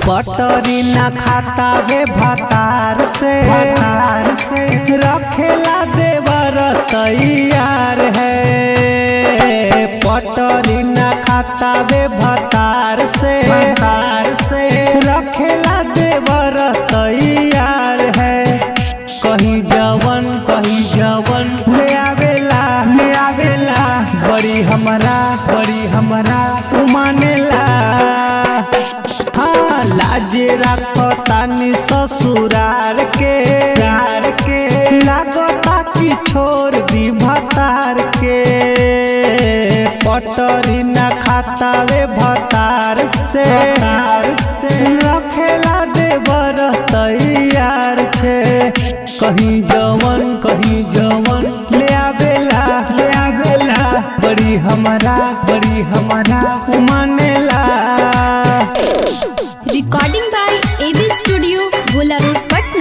पटरी न खाता वे भतार से भतार से रखेला देवर तैयार है पटरी न खाता वे भतार से भतार से रखेला देवर तैयार है कहीं जवन कहीं जवन ले आवेला ले आवेला बड़ी हमरा बड़ी हमरा उमानेला हाँ लाजे राखो तानी ससुरार के यार के लागता कि छोड़ दी भतार के पटरी न खाता वे भतार से रखेला देवर तैयार छे कहीं जवन कहीं जवन ले आवेला ले आवेला बड़ी हमरा बड़ी हमरा उमानेला recording by AB studio Gola road Patna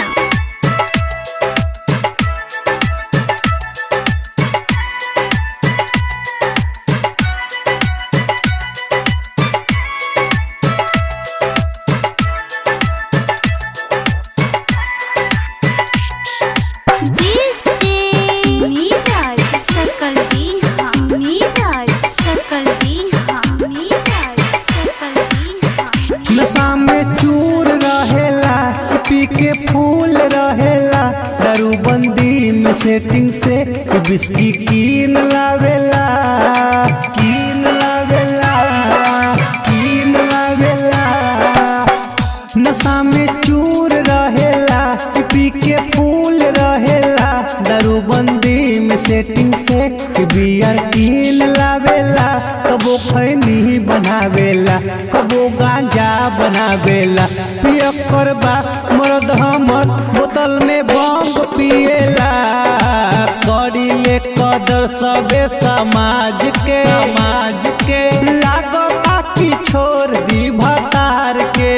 DJ Neeraj सकल बिहानी राज सकल बिहानी राज सकल बिहानी नशा में चूर रहेला पी के फूल रहेला दारू बंदी में सेटिंग से बिस्की कीन लावेला कीन लावेला कीन लावेला नशा में चूर रहेला पी के फूल रहेला दारू बंदी में सेटिंग से बियर कीन लावेला कबो खैनी बनावेला कबो गांजा बनावेला पिय करबा मर्द हमर बोतल में बम पिएला करी ले कदर सबे समाज के समाज के लागता कि छोड़ दी भतार के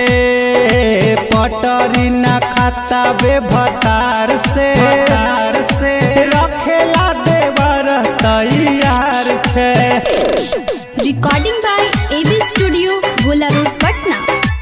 पटरी न खाता बे भतार से भतार से रखेला देवर तैयार छे recording by AB studio Gola road Patna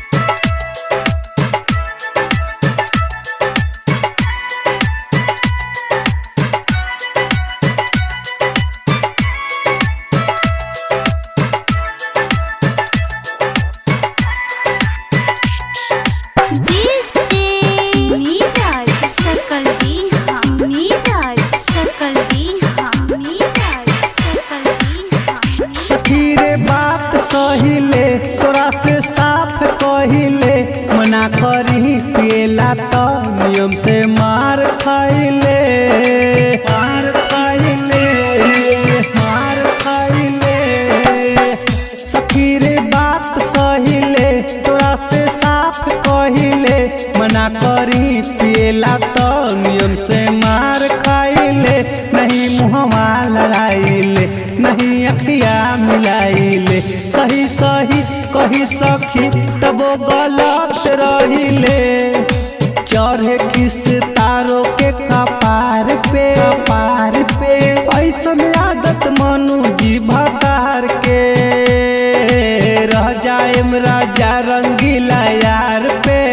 DJ Neeraj सकल बिहानी राज सकल बिहानी राज सकल बिहानी सखी रे बात सहिले तोरा से साफ कहिले मना करी पिएला तो नियम से मार खाइले मार खाइले मार खाइले सखी रे बात सहिले तोरा से साफ कहिले मना करी पिएला तो नियम से मार खाइले नहीं मुहवा लड़ाइले नहीं अखिया मिलाइले सही सही कही सखी तबो गलत रहिले चढ़े किस तारो के कपार पे कपार पे ऐसन आदत मनु जी भतार के रह जाएम राजा रंगीला यार पे